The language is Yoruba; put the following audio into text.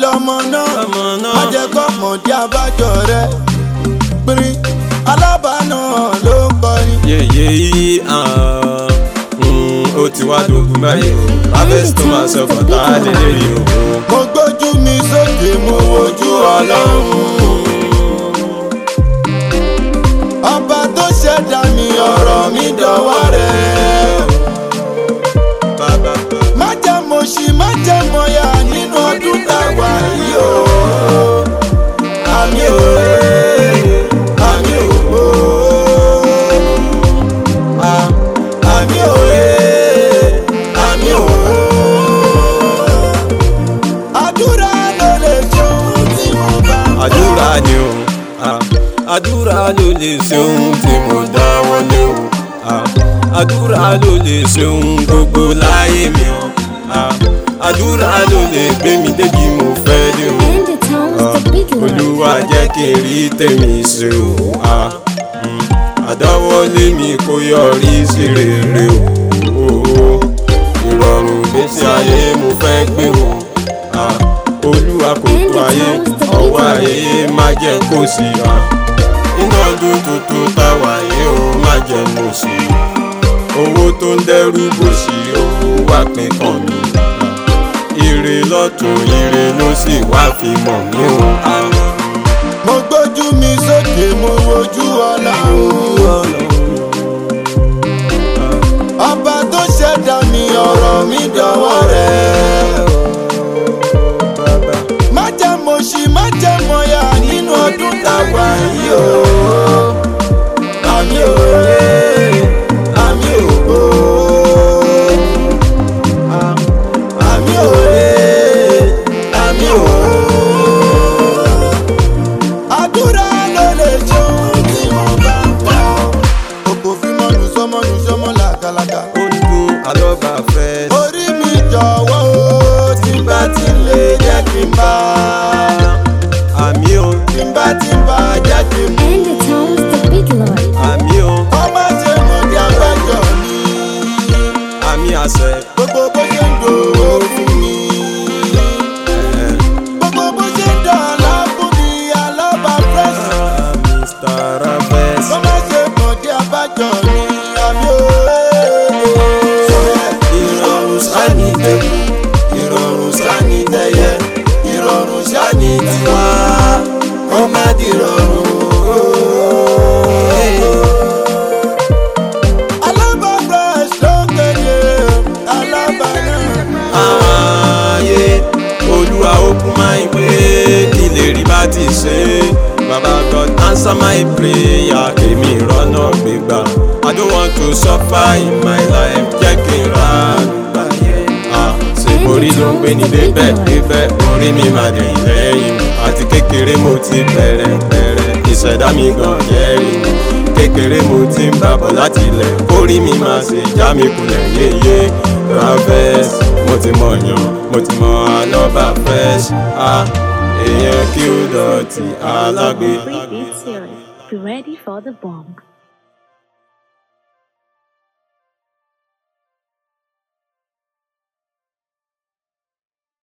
lọmọ náà Lọmọ náà. má jẹ́ kọ́mọdé abájọ rẹ pírín alábàánà ló ń kọrin. yeye yìí ah, mm, ó ti wá dogun báyìí o harvest to myself ọ̀tá lélẹ́yìí o. mo gbójú mi sókè mo wojú ọlọ́run. ọba tó ṣẹ̀dá mi ọ̀rọ̀ mi dọ̀wọ́ rẹ̀. bàbá má jẹ́ mo ṣì má jẹ́ mo yà nínú ọdún táwa yìí o. àmì ò àmì ò à- àmì ò àmì ò. àdúrà ló lè ṣe ohun tí mo bá ń fẹ́. àdúrà ni o ah, àdúrà ló lè ṣe ohun tí mo dáwọ́ lé o ah, àdúrà ló lè ṣe ohun gbogbo láyé mi o ah, àdúrà ló lè gbé mi débi mo fẹ́ dé o. And the tones Ah, the big lord. olúwa jẹ́ kí n rí tèmi ṣe o ah, mm, àdáwọ́lé mi kó yọrí sí rere o ìrọ̀rùn gbèsè ayé mo fẹ́ gbé o ah, olúwa kò tó ayé ọwọ́ ayé má jẹ́ kó sí ah, iná ọdún tuntun táwa yé o má jẹ́ mo sí owó tó ń dẹ́rù bó sí owó wá pín kàn mí ah, ire lọ́tún ire ló sì wá fi mọ̀ mí o. ah. mo gbójú mi sókè mo wojú ọlọ́run. ọba tó ṣẹ̀dá mi ọ̀rọ̀ mi dọ̀wọ́ rẹ̀. má jẹ́ mo ṣì má jẹ́ mo yà nínú ọdún táwa yìí o. àmì ò àmì ò àmì ò àmì ò àdúrà ló lè ṣe ohun tí mo bá ń fẹ́. òkò fi mọ́nu sọ́mọ́nu sọ́mọ́ làkàlàkà. ó ń dún alọ́ba fẹ́. orí mi jọ̀wọ́ o tí n bá ti lè jẹ́ kí n bá àmì o tí n bá ti bá jẹ́ kí n mú. And the tones the big lord. àmì o ọmọ ṣe mọ̀ ní abájọ mi àmì àṣẹ. gbogbo bó ṣe ń dòwó fún mi. Eh, gbogbo bó ṣe ń dọ̀ọ́lá fún mi alábà fresh. ah, Mr. Harvest. ọmọ ṣe mọ̀ ní abájọ mi àmì òwe. ìrọ̀rùn sáni tẹ̀kù ìrọ̀rùn sáni tẹ̀yẹ ìrọ̀rùn sáni tiwa kó má di rọrùn. alábà fresh ló ń kéde alábà náà. ààyè olúwa okun máa ń pé ìlérí bá ti ṣe baba god answer my prayer èmi ìrọ́nà gbégbá i don't want to suffer in my life jẹ́ kí n ra àgbà ah ṣe orí ló ń gbé ní débẹ̀ débẹ̀ orí mi máa dẹ̀yìn lẹ́yìn mi àti kékeré mo ti bẹ̀rẹ̀ bẹ̀rẹ̀ ìṣẹ̀dá mi gan jẹ́rìí mi kékeré mo ti ń bàbọ̀ láti ilẹ̀ kórìí mi máa ṣe já mi kulẹ̀ yéye Harvest mo ti mọ̀ yàn mo ti mọ̀ ànọ́bà fresh ah èèyàn kí ó dọ̀tí alágbé. Free Beat Series. Be ready for the bomb.